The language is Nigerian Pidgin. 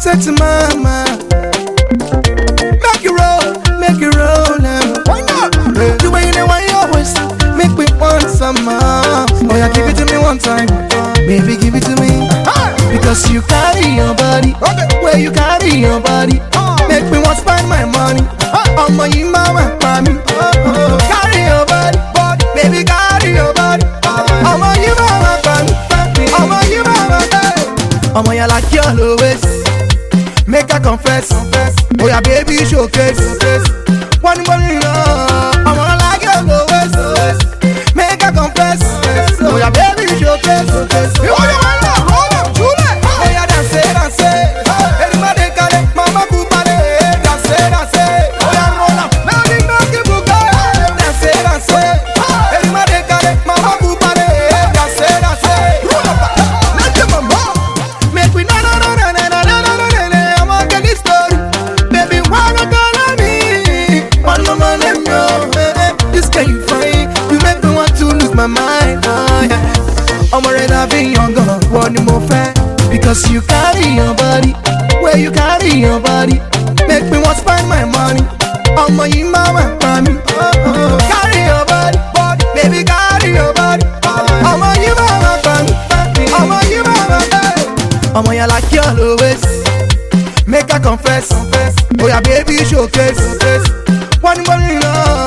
say to mama, make you roll, make you roll now. Why not? The way you know why you always make me want some more. Oh yeah, give it to me one time, baby, give it to me. Because you carry your body, where you carry your body, make me want spend my money. Ọmọ yìí máa wà pa mí. Carry your body, baby, carry your body. Ọmọ yìí máa wà pa mí. Ọmọ yìí máa wà pa mí. Ọmọ yẹn like you always. Make I confess. Oh yeah, baby, showcase. One money love. I'm gonna like you always. Make I confess. Oh yeah, baby, showcase. You want you want love? Hold on, Julie. Oh yeah, dance, dance. Everybody call it Mama Kupale. Dance, dance. Oh yeah, roll up. Melody, melody, buka. Dance, dance. Everybody call it Mama Kupale. Dance, dance. Roll up. Let them mama. Make we na na na na na na na na na na. I'm a get this story. Baby, why not call me? One mama name yo. Eh, eh. This girl you fine. You make me want to lose my mind. Oh, yeah. I'm already having your gun. One more fan. Because you carry your body. Where you carry your body. Make me want to spend my money. Ọmọ yìí máa wà pa mí. Carry your body, body, baby carry your body. Ọmọ yìí máa wà pa mí. Ọmọ yìí máa wà pa mí. Ọmọ yẹn like you always. Make I confess. Oh yeah, baby, showcase. One money love.